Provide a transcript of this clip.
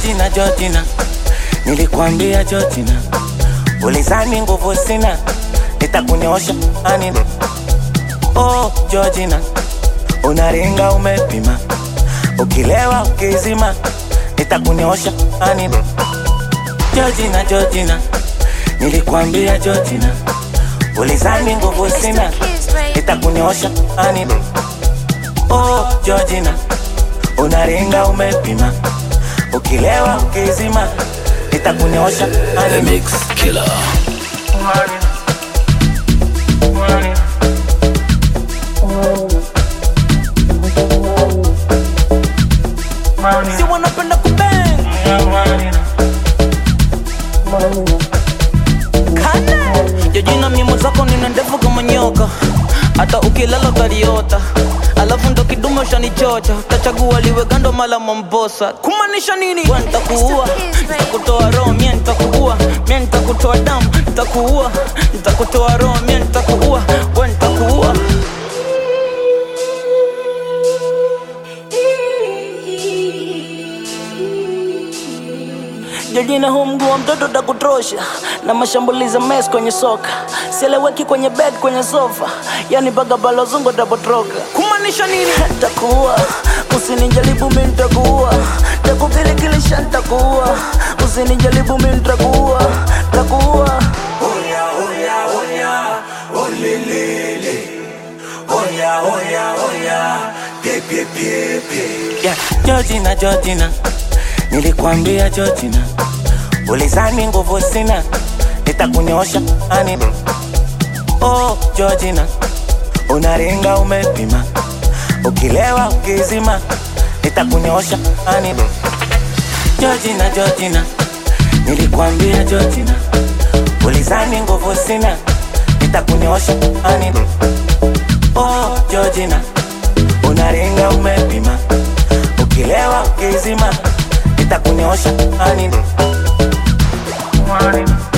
Georgina, Georgina, nilikwambia Georgina, ulizani nguvu sina, nitakunyosha ani. Oh Georgina, unaringa umepima, ukilewa ukizima, nitakunyosha ani. Georgina, Georgina, nilikwambia Georgina, ulizani nguvu sina, nitakunyosha ani. Oh Georgina, unaringa umepima, ukilewa ukizima, nitakunyosha The ani. Mix Killer. Si wanapenda kubang Jojina mimo zako nina ndefu kama nyoka, hata ukilala utaliota. Alafu ndo kidume ushanichocha, utachagua liwe gando mala mombosa. Kumaanisha nini? Wewe nitakuua, nitakutoa roho, mie nitakuua, mie nitakutoa damu, nitakuua, nitakutoa roho, mie nitakuua, wewe nitakuua. Jojina huu mguu wa mtoto takutrosha na mashambulizi mes kwenye soka, sieleweki kwenye bed kwenye sofa, yani baga balozungu tapotroka. Kumaanisha nini? Takuua, usinijaribu mi ntakuua, takukilikalisha ntakuua, usinijaribu mi ntakuua, takuua. yeah. Georgina, Georgina, nilikwambia Georgina, ulizani nguvu sina, nitakunyosha ani. Oh Georgina, unaringa umepima, ukilewa ukizima, nitakunyosha ani. Georgina, Georgina, nilikwambia Georgina, ulizani nguvu sina, nitakunyosha ani. Oh Georgina, unaringa umepima, ukilewa ukizima, nitakunyosha ani.